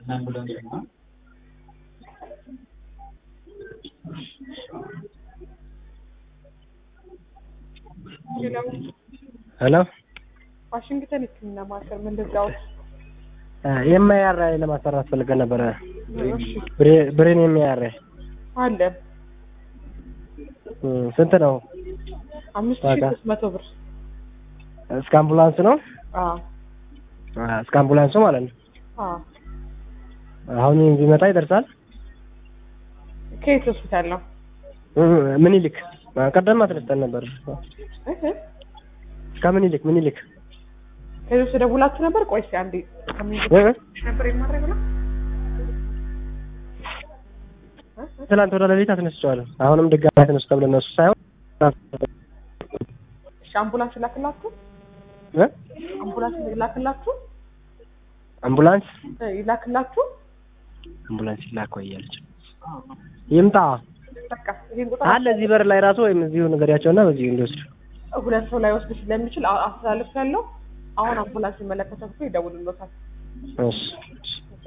ሄሎ ዋሽንግተን ሕክምና ማዕከል ምን ልርዳዎት? የማያራ ለማሰራት ፈልገን ነበረ። እሺ ብሬን የሚያራ አለ ስንት ነው? አምስት ሺህ ዋጋ? ሶስት መቶ ብር። እስከ አምቡላንስ ነው? አዎ እስከ አምቡላንሱ ማለት ነው። አዎ አሁን ቢመጣ ይደርሳል። ከየት ሆስፒታል ነው? ምኒልክ ቀደም አስነስተን ነበር። እህ ከምኒልክ ምኒልክ ከዚህ ውስጥ ደውላችሁ ነበር? ቆይ እስኪ አንዴ ከምን እ? ነበር የማድረግ ነው? ትናንት ወደ ሌሊት አስነስቸዋለሁ። አሁንም ድጋሚ አስነሱ ተብሎ እነሱ ሳይሆን እሺ አምቡላንስ ይላክላችሁ? እ? አምቡላንስ ይላክላችሁ? አምቡላንስ እ ይላክላችሁ? አምቡላንስ ይላክ ወይ እያለች ይምጣ በቃ ይሄን ቁጥር አለ እዚህ በር ላይ ራሱ ወይም እዚሁ ንገሪያቸውና በዚሁ እንዲወስዱ ሁለት ሰው ላይ ወስድ ስለሚችል አ- አስተላልፍ ያለው አሁን አምቡላንስ ይመለከታችሁ ይደውልሎታል። እሺ